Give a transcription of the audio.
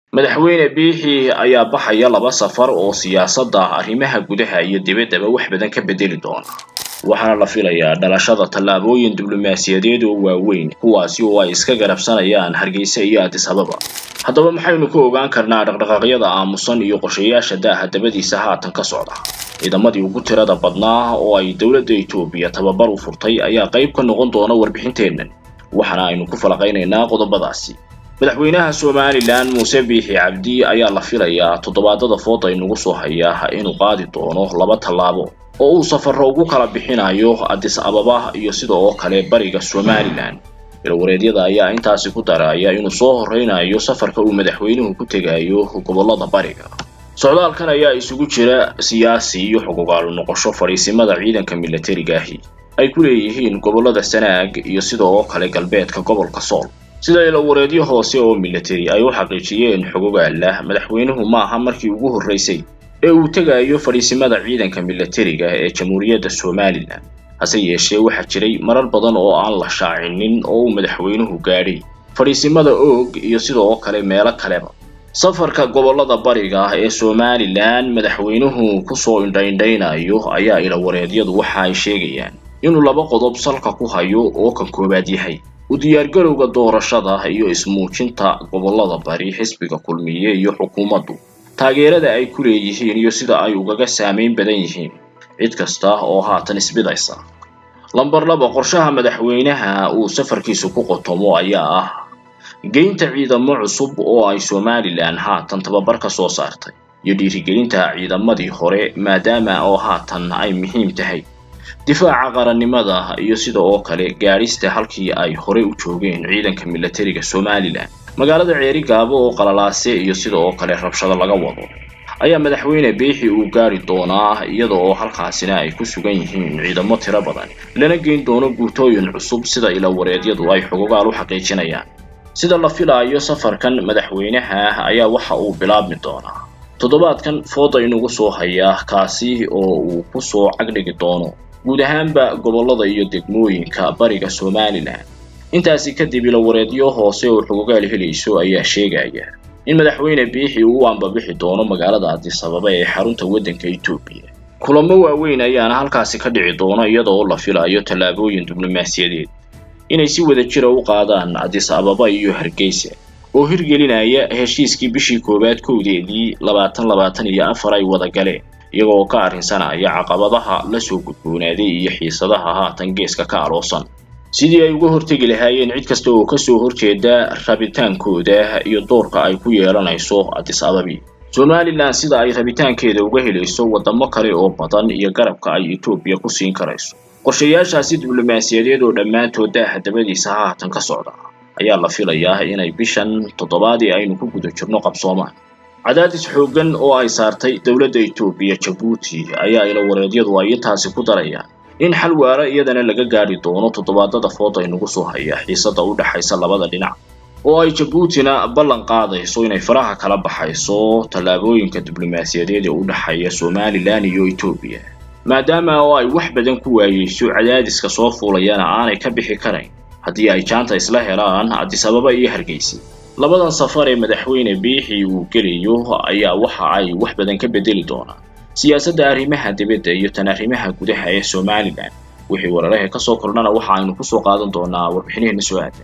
madaxweyne biixi ayaa baxaya laba safar oo siyaasadda arrimaha gudaha iyo dibaddaba wax badan ka bedeli doona waxaana la filayaa dhalashada tallaabooyin diblomaasiyadeed oo waaweyn kuwaasi oo ay iska garabsanayaan hargeysa iyo addis ababa haddaba maxaynu ku ogaan karnaa dhaqdhaqaaqyada aamusan iyo qorshayaasha daaha dabadiisa haatan ka socda ciidamadii ugu tirada badnaa oo ay dowladda etoobiya tababar u furtay ayaa qayb ka noqon doona warbixinteennan waxaana aynu ku falaqaynaynaa qodobadaasi madaxweynaha somalilan muuse biixi cabdi ayaa la filayaa toddobaadada fooda inugu soo hayaa inuu qaadi doono laba tallaabo oo uu safarro ugu kala bixinayo addis ababa iyo sida oo kale bariga somalilan ilwareedyada ayaa intaasi ku daraya inuu soo horreynayo safarka uu madaxweynuhu ku tegayo gobollada bariga socdaalkan ayaa isugu jira siyaasi iyo xuquuqaalu noqosho fadhiisimada ciidanka milatariga ahi ay ku leeyihiin gobollada sanaag iyo sida oo kale galbeedka gobolka sool sida ilawareedyo hoose oo milatari ay u xaqiijiyeen xogogaala madaxweynuhu maaha markii ugu horraysay ee uu tegayo fadhiisimada ciidanka milatariga ee jamhuuriyadda somalilan hase yeeshee waxaa jiray marar badan oo aan la shaacinin oo uu madaxweynuhu gaadhay fadhiisimada oog iyo sida oo kale meelo kaleba safarka gobollada bariga ee somalilan madaxweynuhu kusoo indhaindhaynayo ayaa ilawareedyadu waxa ay sheegayaan inuu laba qodob salka ku hayo oo kan koowaad yahay u diyaargarowga doorashada iyo ismuujinta gobollada bari xisbiga kulmiye iyo xukuumaddu taageerada ay ku leeyihiin iyo sida ay ugaga saamayn badan yihiin cid kasta oo haatan isbidaysa lamber laba qorshaha madaxweynaha uu safarkiisu ku qotomo ayaa ah geynta ciidamo cusub oo ay somalilan haatan tababar ka soo saartay iyo dhiirigelinta ciidamadii hore maadaama oo haatan ay muhiim tahay difaaca qarannimada iyo sida oo kale gaadhista halkii ay hore u joogeen ciidanka milatariga somalilan magaalada ceeri gaabo oo qalalaase iyo sida oo kale rabshado laga wado ayaa madaxweyne biixi uu gaari doonaa iyada oo halkaasina ay ku sugan yihiin ciidamo tiro badan lana geyn doono guutooyin cusub sida ilawareedyadu ay xogogaal u xaqiijinayaan sida la filaayo safarkan madaxweynaha ayaa waxa uu bilaabmi doonaa toddobaadkan fooda inugu soo hayaa kaasi oo uu ku soo cagdhigi doono guud ahaanba gobollada iyo degmooyinka bariga somalilan intaasi kadib ilawareedyo hoose oo xogogaal helayso ayaa sheegaya in madaxweyne biixi uu u ambabixi doono magaalada addis ababa ee xarunta waddanka etoobiya kulamo waaweyn ayaana halkaasi ka dhici doono iyada oo la filayo tallaabooyin diblomaasiyadeed inay si wada jira u qaadaan addis ababa iyo hargeysa oo hirgelinaya heshiiskii bishii koowaad kowdeedii labaatan labaatan iyo afar ay wada galeen iyagoo ka arrinsanaya caqabadaha la soo gudboonaaday iyo xiisadaha haatan geeska ka aloosan sidii ay uga hortegi lahaayeen cid kasta oo kasoo horjeeda rabitaankooda iyo doorka ay ku yeelanayso addis ababi somalilan sida ay rabitaankeeda uga helayso waddamo kale oo badan iyo garabka ay etoobiya ku siin karayso qorshayaashaasi diblomaasiyadeed oo dhammaantood daaha dabadiisa haatan ka socda ayaa la filayaa inay bishan toddobaadii aynu ku guda jirno qabsoomaan cadaadis xooggan oo ay saartay dowladda etoobiya jabuuti ayaa ilawareedyadu ay intaasi ku darayaan in xal waara iyadana laga gaadhi doono toddobaadada fooda inugu soo haya xiisada u dhexaysa labada dhinac oo ay jabuutina ballan qaadayso inay faraha kala baxayso tallaabooyinka diblomaasiyadeed ee u dhexeeya somalilan iyo etoobiya maadaama oo ay wax badan ku waayeyso cadaadiska soo fuulayana aanay ka bixi karayn haddii ay jaanta isla helaan addis ababa iyo hargeysa labadan safar ee madaxweyne biixi uu gelayo ayaa waxa ay wax badan ka bedeli doonaan siyaasadda arrimaha dibadda iyo tan arrimaha gudaha ee somalilan wixii wararaha ka soo kordhana waxa aynu kusoo qaadan doonaa warbixinaheenna soo aadan